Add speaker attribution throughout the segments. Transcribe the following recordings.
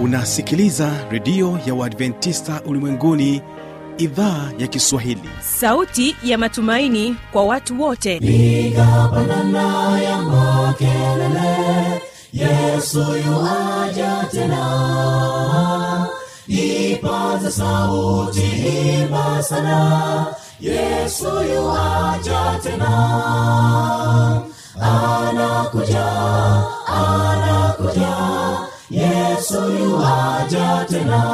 Speaker 1: unasikiliza redio ya uadventista ulimwenguni idhaa ya kiswahili
Speaker 2: sauti ya matumaini kwa watu wote
Speaker 3: piga pandana ya makelele yesu yuaja tena ipaza sauti imba sana yesu yuaja tena anakuja anakuja yesu yuaja tena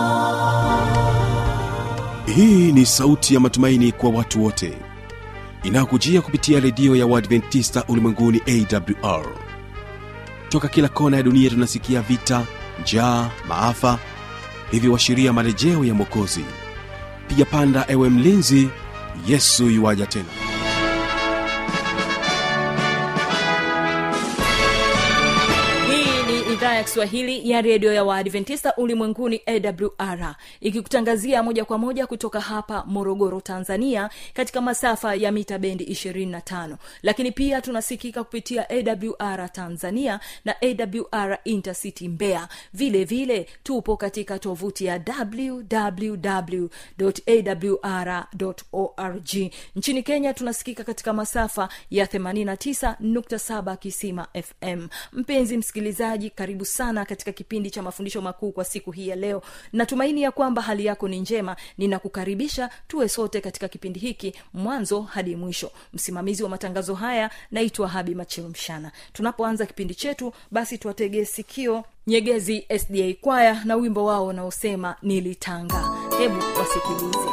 Speaker 1: hii ni sauti ya matumaini kwa watu wote inayokujia kupitia redio ya uadventista ulimwenguni awr toka kila kona ya dunia tunasikia vita njaa maafa hivyo washiria marejeo ya mwokozi piga panda ewe mlinzi yesu yuwaja tena
Speaker 2: hii ni idhaa ya kiswahili ya redio ya waadventista ulimwenguni awr ikikutangazia moja kwa moja kutoka hapa morogoro tanzania katika masafa ya mita bendi 25 lakini pia tunasikika kupitia awr tanzania na awr intercity mbeya vile vile tupo katika tovuti ya www.awr.org nchini kenya tunasikika katika masafa ya 89.7 kisima fm mpenzi msikilizaji karibu sana katika kipindi cha mafundisho makuu kwa siku hii ya leo natumaini ya kwamba hali yako ni njema ninakukaribisha tuwe sote katika kipindi hiki mwanzo hadi mwisho msimamizi wa matangazo haya naitwa habi macheo mshana tunapoanza kipindi chetu basi tuwategee sikio nyegezi sda kwaya na wimbo wao unaosema nilitanga hebu wasikilize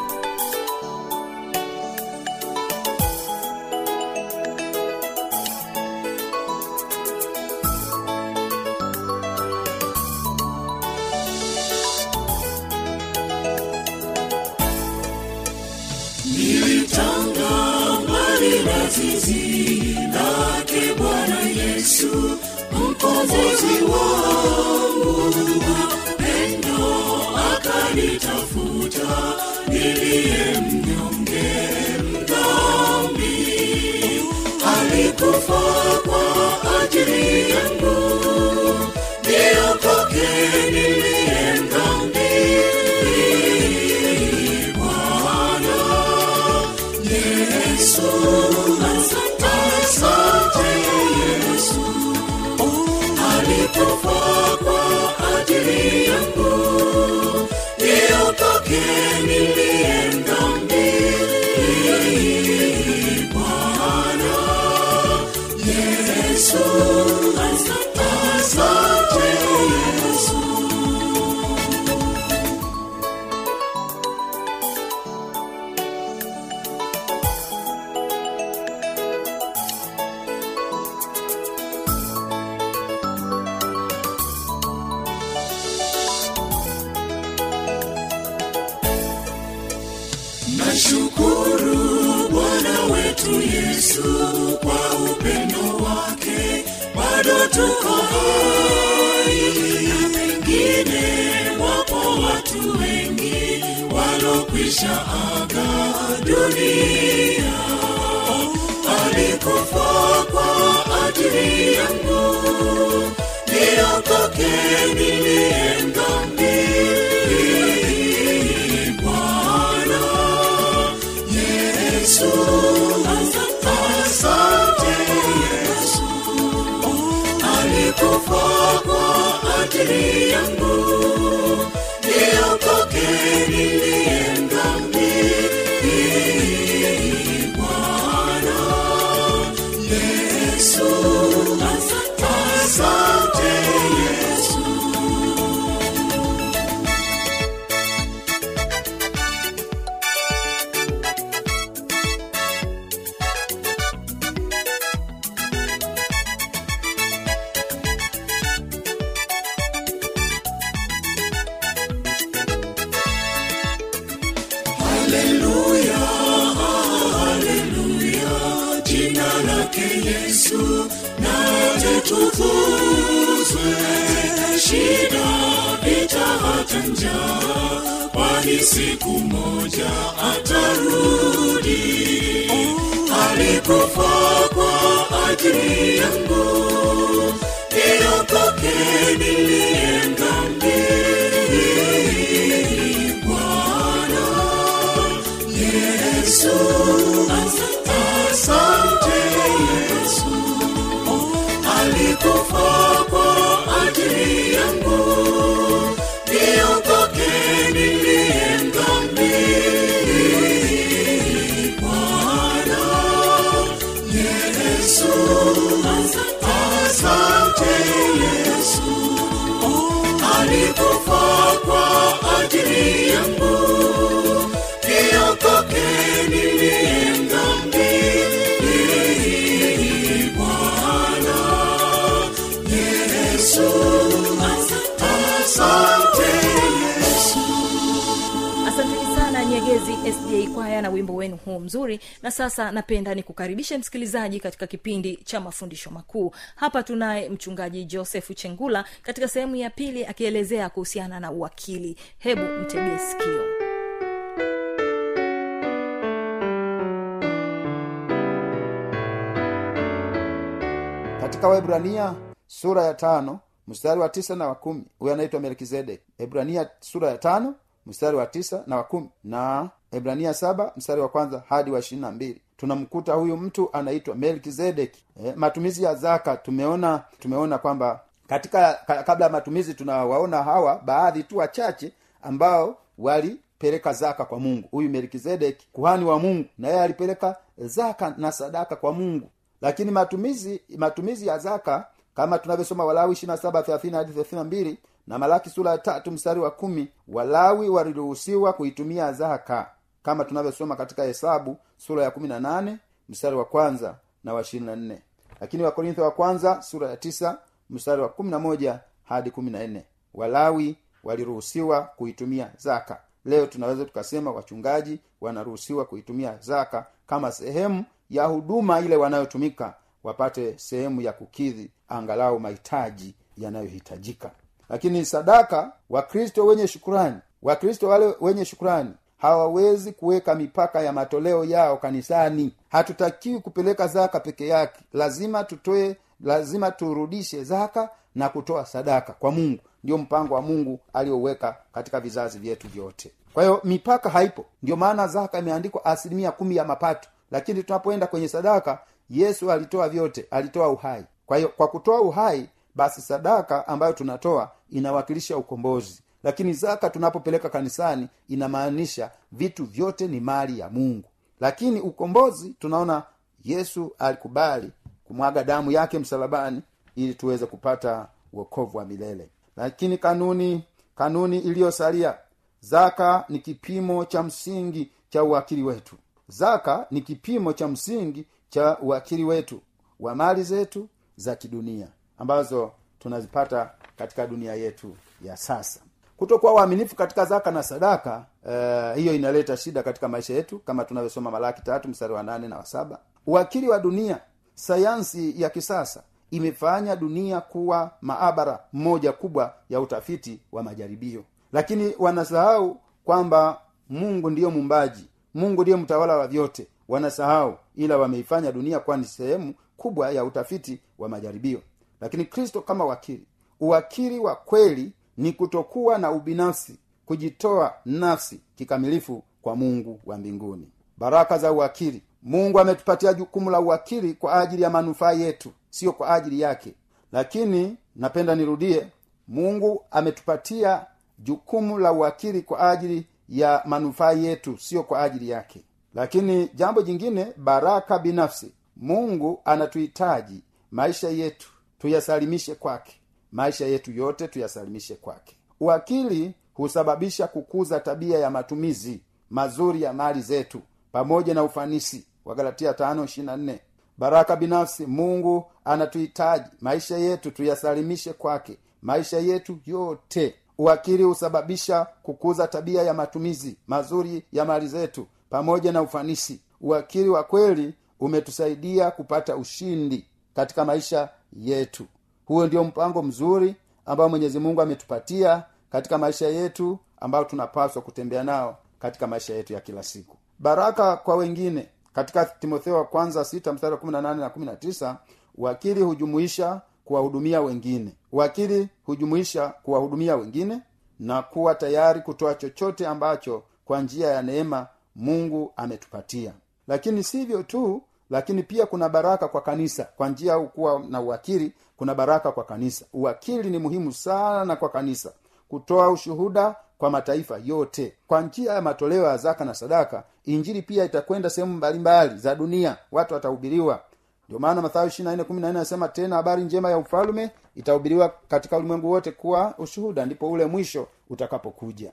Speaker 3: nilitanga mbali na zizi lake bwana yesu mkombozi wangu pendo akanitafuta niliye mnyonge mdhambi alikufa kwa ajili yangu niokoke niliye mdhambi bwana yesu asante asante yesu alikufa kwa ajili yangu niokoke niliye mdhambi bwana yesu asante asante yesu nashukuru bwana wetu yesu kwa upendo wake bado tuko hai na pengine wapo watu wengi walokwisha aga dunia alikufa kwa ajili yangu niokoke niliye mdhambi bwana yesu asante yesu alikufa kwa ajili yangu niokoke niliye mdhambi bwana yesu asante yesu haleluya haleluya jina lake yesu naje tukuzwe shida vita hata njaa kwani siku moja atarudi alikufa kwa ajili yangu niokoke niliye dhambi ajili yangu niokoke niliye mdhambi bwana yesu asante yesu
Speaker 2: asanteni sana nyegezi sda kwaya na wimbo wenu huu mzuri na sasa napenda nikukaribishe msikilizaji katika kipindi cha mafundisho makuu hapa tunaye mchungaji josefu chengula katika sehemu ya pili akielezea kuhusiana na uwakili hebu mtegee sikio
Speaker 4: katika waebrania sura ya tano mstari wa tisa na wa kumi huyo anaitwa melkizedek ebrania sura ya tano mstari wa tisa na wa kumi na ebrania saba mstari wa kwanza hadi wa ishirini na mbili tunamkuta huyu mtu anaitwa melkizedeki e, matumizi ya zaka tumeona tumeona kwamba katika ka, kabla ya matumizi tunawaona hawa baadhi tu wachache ambao walipeleka zaka kwa mungu huyu melkizedeki kuhani wa mungu na yeye alipeleka zaka na sadaka kwa mungu lakini matumizi matumizi ya zaka kama tunavyosoma walawi ishirina saba thelathini hadi thelathini na mbili na malaki sura ya tatu mstari wa kumi walawi waliruhusiwa kuitumia zaka kama tunavyosoma katika hesabu sura ya kumi na nane mstari wa kwanza na wa ishirini na nne lakini wakorintho wa kwanza sura ya tisa mstari wa kumi na moja hadi kumi na nne walawi waliruhusiwa kuitumia zaka leo tunaweza tukasema wachungaji wanaruhusiwa kuitumia zaka kama sehemu ya huduma ile wanayotumika wapate sehemu ya kukidhi angalau mahitaji yanayohitajika lakini sadaka wakristo wenye shukurani wakristo wale wenye shukurani hawawezi kuweka mipaka ya matoleo yao kanisani hatutakiwi kupeleka zaka peke yake lazima tutoe lazima turudishe zaka na kutoa sadaka kwa mungu ndio mpango wa mungu alioweka katika vizazi vyetu vyote kwa hiyo mipaka haipo ndio maana zaka imeandikwa asilimia kumi ya mapato lakini tunapoenda kwenye sadaka yesu alitoa vyote alitoa uhai kwa hiyo kwa kutoa uhai basi sadaka ambayo tunatoa inawakilisha ukombozi lakini zaka tunapopeleka kanisani inamaanisha vitu vyote ni mali ya mungu lakini ukombozi tunaona yesu alikubali kumwaga damu yake msalabani ili tuweze kupata uokovu wa milele lakini kanuni kanuni iliyosalia zaka ni kipimo cha msingi cha uwakili wetu zaka ni kipimo cha msingi cha uwakili wetu wa mali zetu za kidunia ambazo tunazipata katika dunia yetu ya sasa kutokuwa waaminifu katika zaka na sadaka uh, hiyo inaleta shida katika maisha yetu kama tunavyosoma malaki tatu mstari wa nane na wa saba uwakili wa dunia sayansi ya kisasa imefanya dunia kuwa maabara moja kubwa ya utafiti wa majaribio lakini wanasahau kwamba mungu ndiyo mumbaji mungu ndiye mtawala wa vyote wanasahau ila wameifanya dunia kuwa ni sehemu kubwa ya utafiti wa majaribio lakini kristo kama wakili uwakili wa kweli ni kutokuwa na ubinafsi kujitoa nafsi kikamilifu kwa mungu wa mbinguni baraka za uwakili mungu ametupatia jukumu la uwakili kwa ajili ya manufaa yetu sio kwa ajili yake lakini napenda nirudie mungu ametupatia jukumu la uwakili kwa ajili ya manufaa yetu sio kwa ajili yake lakini jambo jingine baraka binafsi mungu anatuhitaji maisha yetu tuyasalimishe kwake maisha yetu yote tuyasalimishe kwake uwakili husababisha kukuza tabia ya matumizi mazuri ya mali zetu pamoja na ufanisi wagalatia 5:24 baraka binafsi mungu anatuhitaji maisha yetu tuyasalimishe kwake maisha yetu yote uwakili husababisha kukuza tabia ya matumizi mazuri ya mali zetu pamoja na ufanisi uwakili wa kweli umetusaidia kupata ushindi katika maisha yetu huo ndio mpango mzuri ambao mwenyezi mungu ametupatia katika maisha yetu ambao tunapaswa kutembea nao katika maisha yetu ya kila siku baraka kwa wengine katika timotheo wa kwanza sita mstari wa kumi na nane na kumi na tisa wakili hujumuisha kuwahudumia wengine wakili hujumuisha kuwahudumia wengine na kuwa tayari kutoa chochote ambacho kwa njia ya neema mungu ametupatia lakini sivyo tu lakini pia kuna baraka kwa kanisa kwa njia ya kuwa na uwakili kuna baraka kwa kanisa uwakili ni muhimu sana kwa kanisa kutoa ushuhuda kwa mataifa yote kwa njia ya matoleo ya zaka na sadaka injili pia itakwenda sehemu mbalimbali za dunia watu watahubiriwa ndio maana mathayo anasema tena habari njema ya ufalume itahubiriwa katika ulimwengu wote kuwa ushuhuda ndipo ule mwisho utakapokuja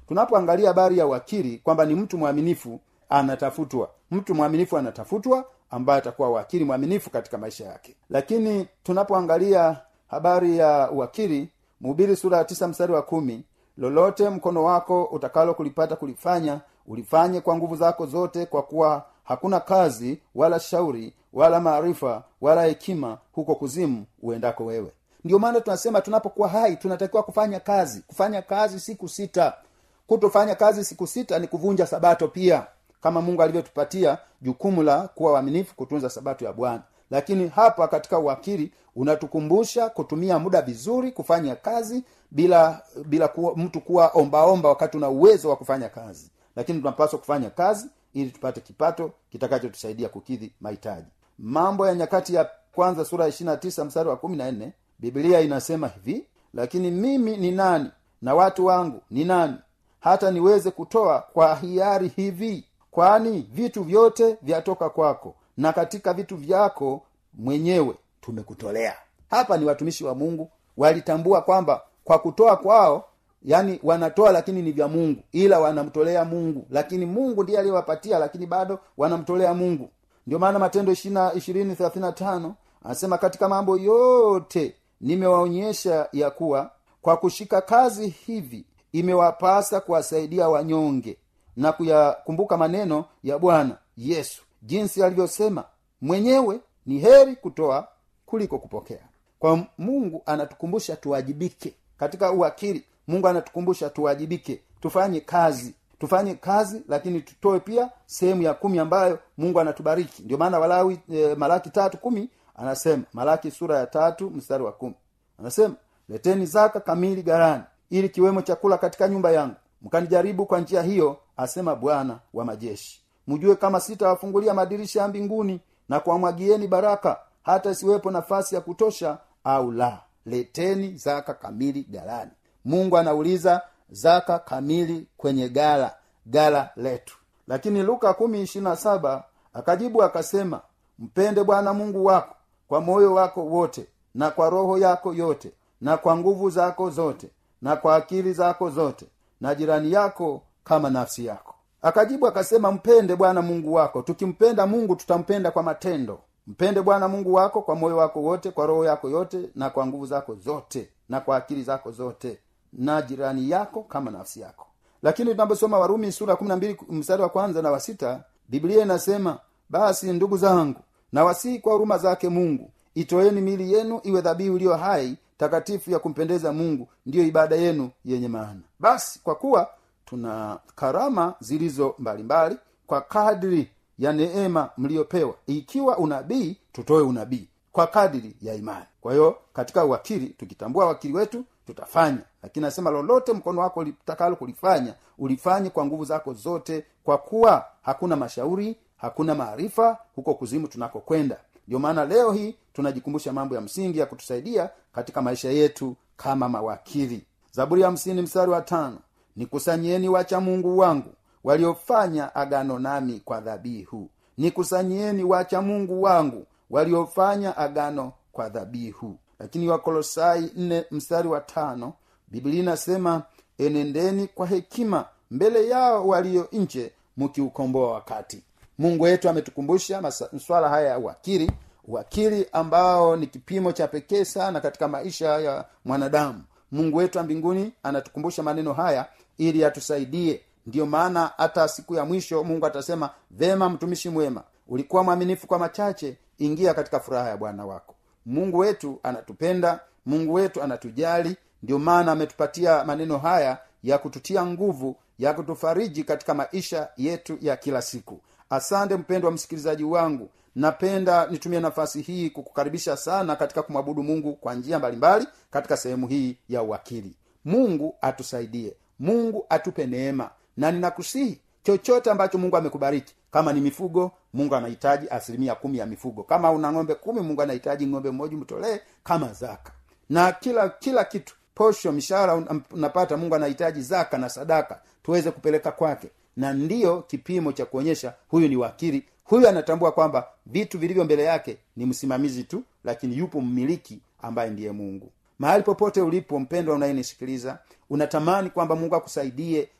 Speaker 4: tunapoangalia habari ya wakili kwamba ni mtu mwaminifu anatafutwa mtu mwaminifu anatafutwa ambaye atakuwa wakili mwaminifu katika maisha yake lakini tunapoangalia habari ya wakili mhubiri sura ya tisa mstari wa kumi lolote mkono wako utakalo kulipata kulifanya ulifanye kwa nguvu zako zote kwa kuwa hakuna kazi wala shauri wala maarifa wala hekima huko kuzimu uendako wewe ndio maana tunasema tunapokuwa hai tunatakiwa kufanya kazi kufanya kazi siku sita kutofanya kazi siku sita ni kuvunja sabato pia kama mungu alivyotupatia jukumu la kuwa waaminifu kutunza sabato ya bwana lakini hapa katika uwakili unatukumbusha kutumia muda vizuri kufanya kazi bila bila kuwa, mtu kuwa ombaomba wakati una uwezo wa kufanya kazi lakini tunapaswa kufanya kazi ili tupate kipato kitakachotusaidia kukidhi mahitaji mambo ya nyakati ya kwanza sura ya ishirina tisa mstari wa kumi na nne biblia inasema hivi lakini mimi ni nani na watu wangu ni nani hata niweze kutoa kwa hiari hivi kwani vitu vyote vyatoka kwako na katika vitu vyako mwenyewe tumekutolea hapa ni watumishi wa mungu walitambua kwamba kwa kutoa kwao yani wanatoa lakini ni vya mungu ila wanamtolea mungu lakini mungu ndiye aliyewapatia lakini bado wanamtolea mungu ndio maana matendo ishirini thelathini tano anasema katika mambo yote nimewaonyesha ya kuwa kwa kushika kazi hivi imewapasa kuwasaidia wanyonge na kuyakumbuka maneno ya bwana yesu jinsi alivyosema mwenyewe ni heri kutoa kuliko kupokea kwa mungu anatukumbusha tuwajibike katika uwakili mungu anatukumbusha tuwajibike tufanye kazi tufanye kazi lakini tutoe pia sehemu ya kumi ambayo mungu anatubariki ndio maana walawi e, malaki tatu kumi anasema malaki sura ya tatu mstari wa kumi anasema leteni zaka kamili garani ili kiwemo chakula katika nyumba yangu mkanijaribu kwa njia hiyo asema bwana wa majeshi mjue kama sitawafungulia madirisha ya mbinguni na kuwamwagieni baraka hata isiwepo nafasi ya kutosha au la leteni zaka kamili galani mungu anauliza zaka kamili kwenye gala gala letu lakini luka kumi ishirina saba akajibu akasema mpende bwana mungu wako kwa moyo wako wote na kwa roho yako yote na kwa nguvu zako zote na kwa akili zako zote na jirani yako kama nafsi yako akajibu akasema mpende bwana mungu wako tukimpenda mungu tutampenda kwa matendo mpende bwana mungu wako kwa moyo wako wote kwa roho yako yote na kwa nguvu zako zote na kwa akili zako zote na jirani yako kama nafsi yako lakini tunaposoma warumi sura kumi na mbili mstari wa kwanza na wa sita biblia inasema basi ndugu zangu na wasihi kwa huruma zake mungu itoeni mili yenu iwe dhabihu iliyo hai takatifu ya kumpendeza mungu ndiyo ibada yenu yenye maana basi kwa kuwa tuna karama zilizo mbalimbali mbali, kwa kadri ya neema mliyopewa ikiwa unabii tutoe unabii kwa kadiri ya imani kwa hiyo katika uwakili tukitambua wakili wetu tutafanya lakini nasema lolote mkono wako litakalo kulifanya ulifanye kwa nguvu zako zote kwa kuwa hakuna mashauri hakuna maarifa huko kuzimu tunakokwenda ndio maana leo hii tunajikumbusha mambo ya msingi ya kutusaidia katika maisha yetu kama mawakili zaburi ya hamsini mstari wa tano nikusanyieni wacha mungu wangu waliofanya agano nami kwa dhabihu nikusanyieni wacha mungu wangu waliofanya agano kwa dhabihu lakini wakolosai nne mstari wa tano biblia inasema enendeni kwa hekima mbele yao walio nje mkiukomboa wakati mungu wetu ametukumbusha maswala haya ya uwakili uwakili ambao ni kipimo cha pekee sana katika maisha ya mwanadamu mungu wetu wa mbinguni anatukumbusha maneno haya ili atusaidie ndiyo maana hata siku ya mwisho mungu atasema vema mtumishi mwema ulikuwa mwaminifu kwa machache ingia katika furaha ya bwana wako mungu wetu anatupenda mungu wetu anatujali ndio maana ametupatia maneno haya ya kututia nguvu ya kutufariji katika maisha yetu ya kila siku asante mpendo wa msikilizaji wangu napenda nitumie nafasi hii kukukaribisha sana katika kumwabudu mungu kwa njia mbalimbali katika sehemu hii ya uwakili mungu atusaidie mungu atupe neema na ninakusihi chochote ambacho mungu amekubariki kama ni mifugo mungu anahitaji asilimia kumi ya mifugo kama una ng'ombe kumi mungu anahitaji ng'ombe mmoja mtolee kama zaka na kila kila kitu posho mishahara unapata mungu anahitaji zaka na sadaka tuweze kupeleka kwake na ndiyo kipimo cha kuonyesha huyu ni wakili huyu anatambua kwamba vitu vilivyo mbele yake ni msimamizi tu lakini yupo mmiliki ambaye ndiye mungu mahali popote ulipo mpendwa unayenisikiliza unatamani kwamba mungu akusaidie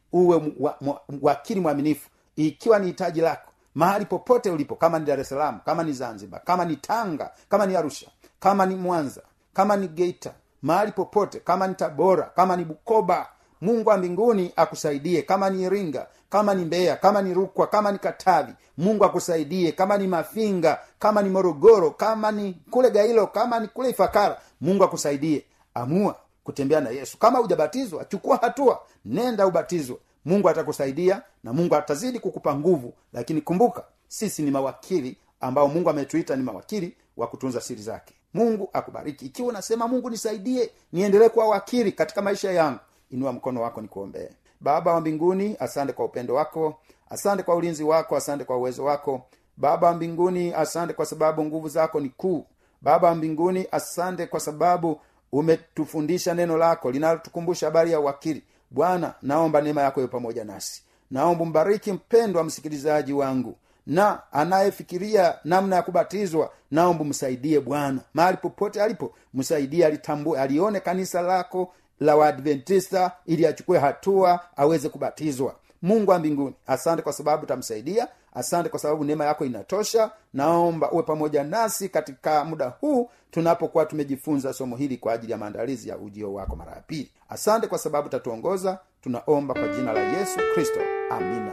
Speaker 4: uwe mu- wa- mu- wakili mwaminifu ikiwa ni hitaji lako mahali popote ulipo kama ni dar es salaam kama ni zanzibar kama ni tanga kama ni arusha kama ni mwanza kama ni geita mahali popote kama ni tabora kama ni bukoba mungu wa mbinguni akusaidie kama ni iringa kama ni mbeya kama ni rukwa kama ni katavi mungu akusaidie kama ni mafinga kama ni morogoro kama ni kule gailo kama ni kule ifakara mungu akusaidie amua kutembea na yesu kama hujabatizwa chukua hatua nenda ubatizwe mungu atakusaidia na mungu atazidi kukupa nguvu lakini kumbuka sisi ni mawakili ambao mungu ametuita ni mawakili wa kutunza siri zake mungu akubariki ikiwa unasema mungu nisaidie niendelee kuwa wakili katika maisha yangu inua mkono wako nikuombee baba wa mbinguni asante kwa upendo wako asante kwa ulinzi wako asante kwa uwezo wako baba wa mbinguni asante kwa sababu nguvu zako ni kuu baba wa mbinguni asante kwa sababu umetufundisha neno lako linalotukumbusha habari ya uwakili bwana naomba neema yako iwe pamoja nasi naomba mbariki mpendwa msikilizaji wangu na anayefikiria namna ya kubatizwa naomba msaidie bwana mahali popote alipo msaidie alitambue alione kanisa lako la waadventista ili achukue hatua aweze kubatizwa mungu wa mbinguni asante kwa sababu utamsaidia asante kwa sababu neema yako inatosha naomba uwe pamoja nasi katika muda huu tunapokuwa tumejifunza somo hili kwa ajili ya maandalizi ya ujio wako mara ya pili asante kwa sababu utatuongoza tunaomba kwa jina la yesu kristo amina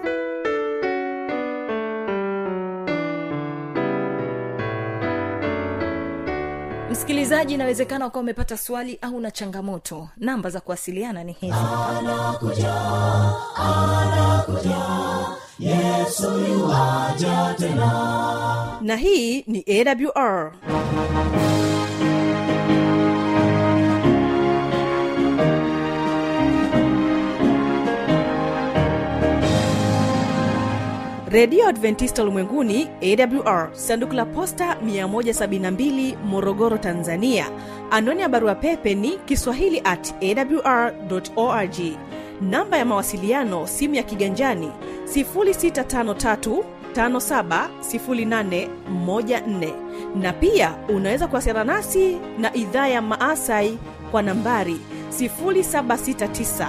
Speaker 2: msikilizaji inawezekana ukawa umepata swali au na changamoto namba za kuwasiliana ni hizi
Speaker 5: na hii ni awr redio adventista ulimwenguni awr sanduku la posta 172 morogoro tanzania anwani ya barua pepe ni kiswahili at awr org namba ya mawasiliano simu ya kiganjani 653 570814 na pia unaweza kuwasiliana nasi na idhaa ya maasai kwa nambari 769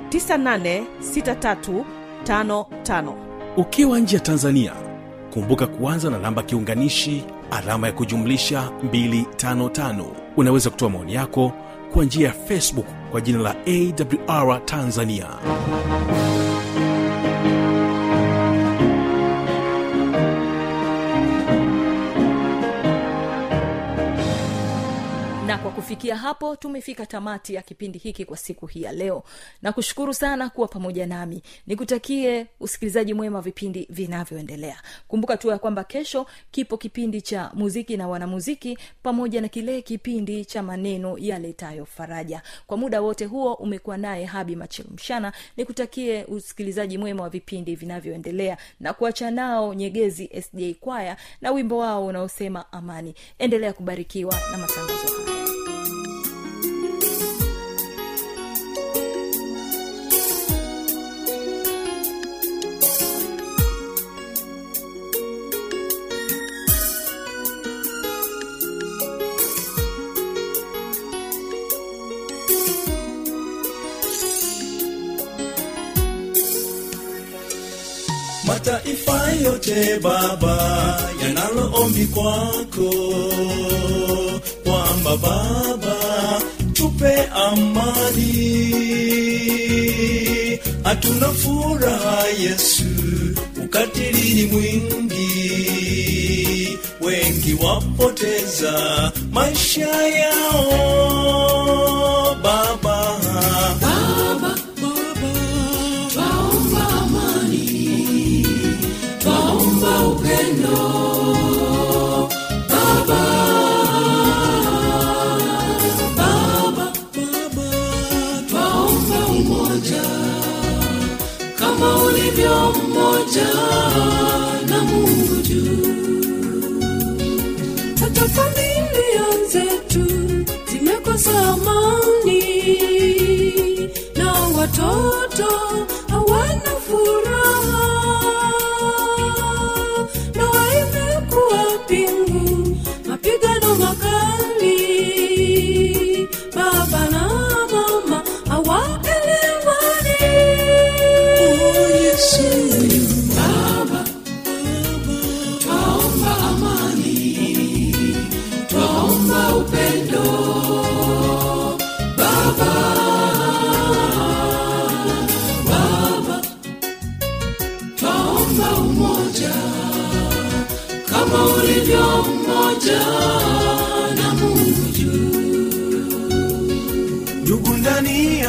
Speaker 5: 986355
Speaker 1: ukiwa nje ya tanzania kumbuka kuanza na namba kiunganishi alama ya kujumlisha 255 unaweza kutoa maoni yako kwa njia ya facebook kwa jina la awr tanzania
Speaker 2: na kwa kufikia hapo tumefika tamati ya kipindi hiki kwa siku hii ya leo na kushukuru sana kuwa pamoja nami nikutakie usikilizaji mwema wa vipindi vinavyoendelea kumbuka tu ya kwamba kesho kipo kipindi cha muziki na wanamuziki pamoja na kile kipindi cha maneno yaletayo faraja kwa muda wote huo umekuwa naye habi machilmshana nikutakie usikilizaji mwema wa vipindi vinavyoendelea na kuacha nao nyegezi sj kwaya na wimbo wao unaosema amani endelea kubarikiwa na matangazo haya
Speaker 3: mataifa yote baba yanalo ombi kwako kwamba baba tupe amani hatuna furaha yesu ukatili ni mwingi wengi wapoteza maisha yao baba baba, baba.
Speaker 6: twaomba amani twaomba upendo baba baba baba twaomba umoja kama ulivyo mmoja na mungu juu hata familia zetu zimekosa amani na watoto hawana furaha ndoa imekuwa pingu mapigano makali baba na mama hawaelewani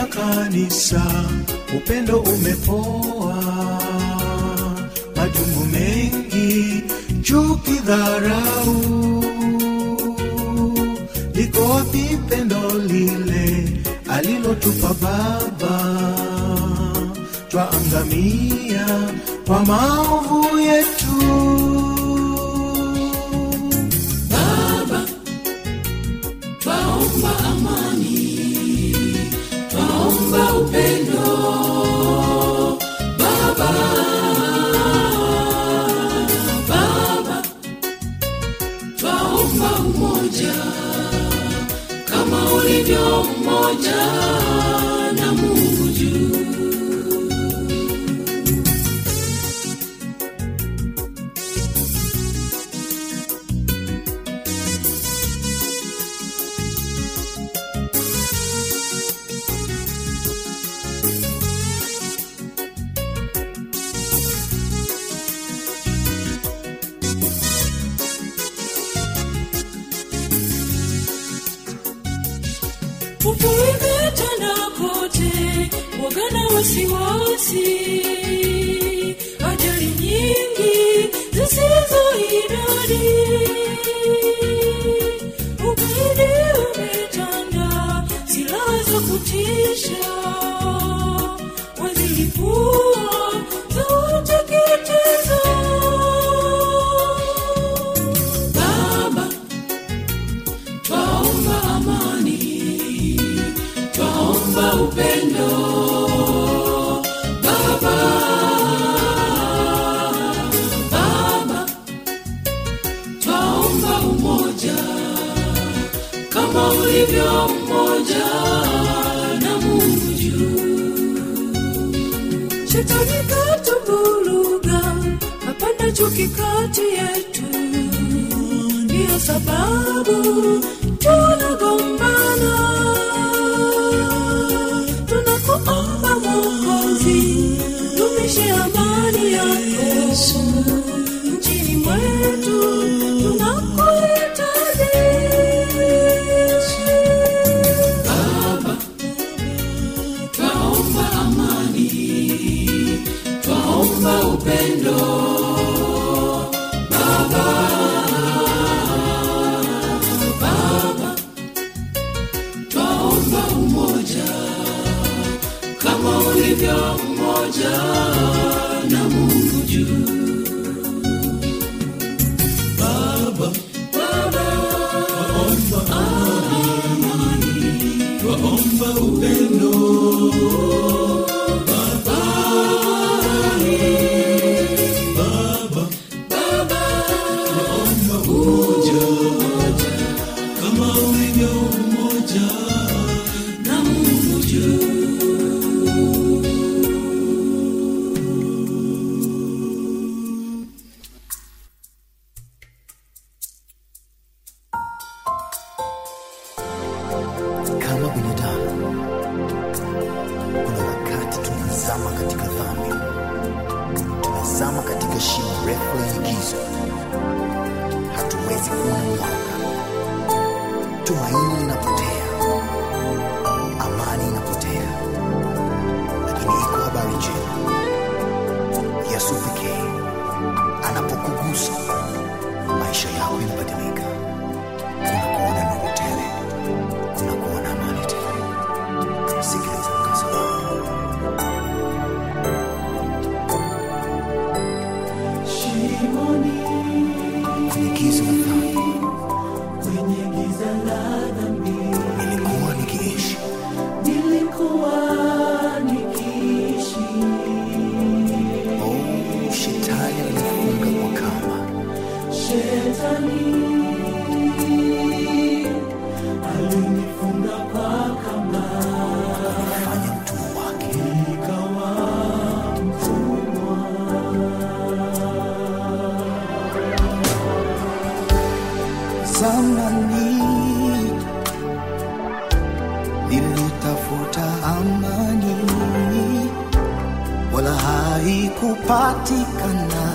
Speaker 3: kanisa upendo umepoa majungu mengi chuki dharau liko wapi pendo lile alilotupa baba twaangamia kwa maovu yetu
Speaker 6: twaomba amani twaomba upendo baba baba twaomba umoja kama ulivyo mmoja na mungu juu Hofu imetanda kote, woga na wasiwasi, ajali nyingi zisizo idadi. Ugaidi umetanda, silaha za kutisha wazilipua za uteketeza. Baba, twaomba amani, twaomba upendo. Baba, Baba, twaomba umoja kama ulivyo mmoja na Mungu juu. Shetani katuvuruga, hapana chuki kati yetu ndiyo sababu tunagombana tunakuomba mwokozi dumishe amani yako nchini mwetu tunakuhitaji baba twaomba amani twaomba upendo twaomba umoja kama ulivyo mmoja na Mungu juu. Baba, Baba, twaomba amani, twaomba upendo. Baba, Baba, Baba, twaomba umoja kama ulivyo mmoja na Mungu juu.
Speaker 7: kama binadamu kuna wakati tunazama katika dhambi tunazama katika shimo refu lenye giza hatuwezi kuona mwanga tumaini linapotea amani inapotea lakini iko habari njema yesu pekee anapokugusa maisha yako yanabadilika unakuona nuru tele unakuona amani tele sikiliza mkazo wako kwenye giza la dhambi nilikuwa nikiishi oh, shetani alinifunga kwa kamba akanifanya mtumwa wake zamani nilitafuta amani wala haikupatikana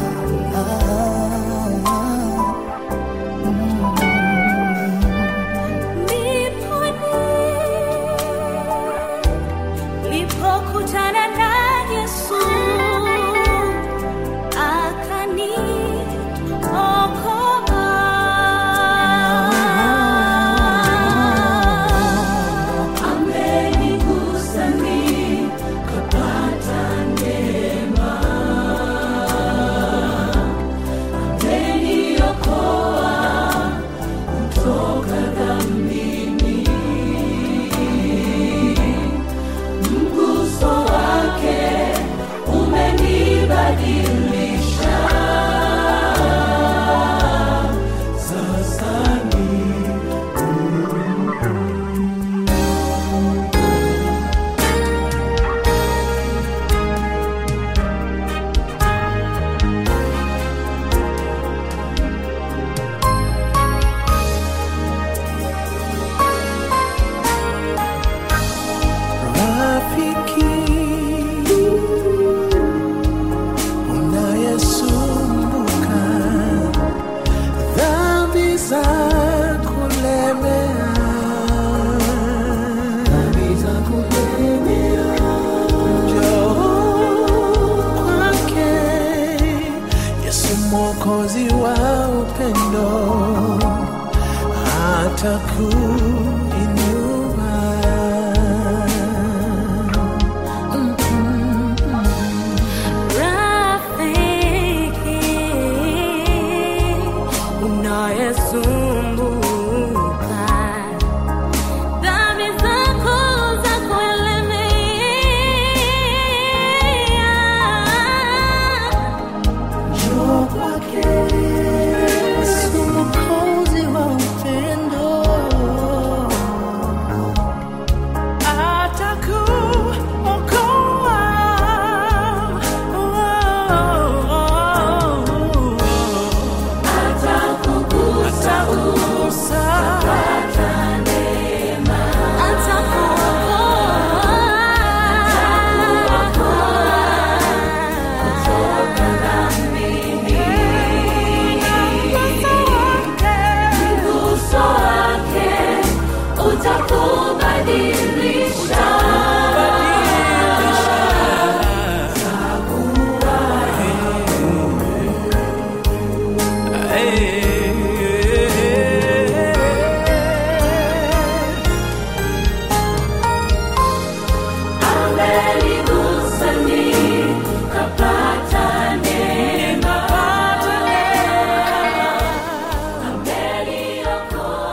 Speaker 3: nitakuja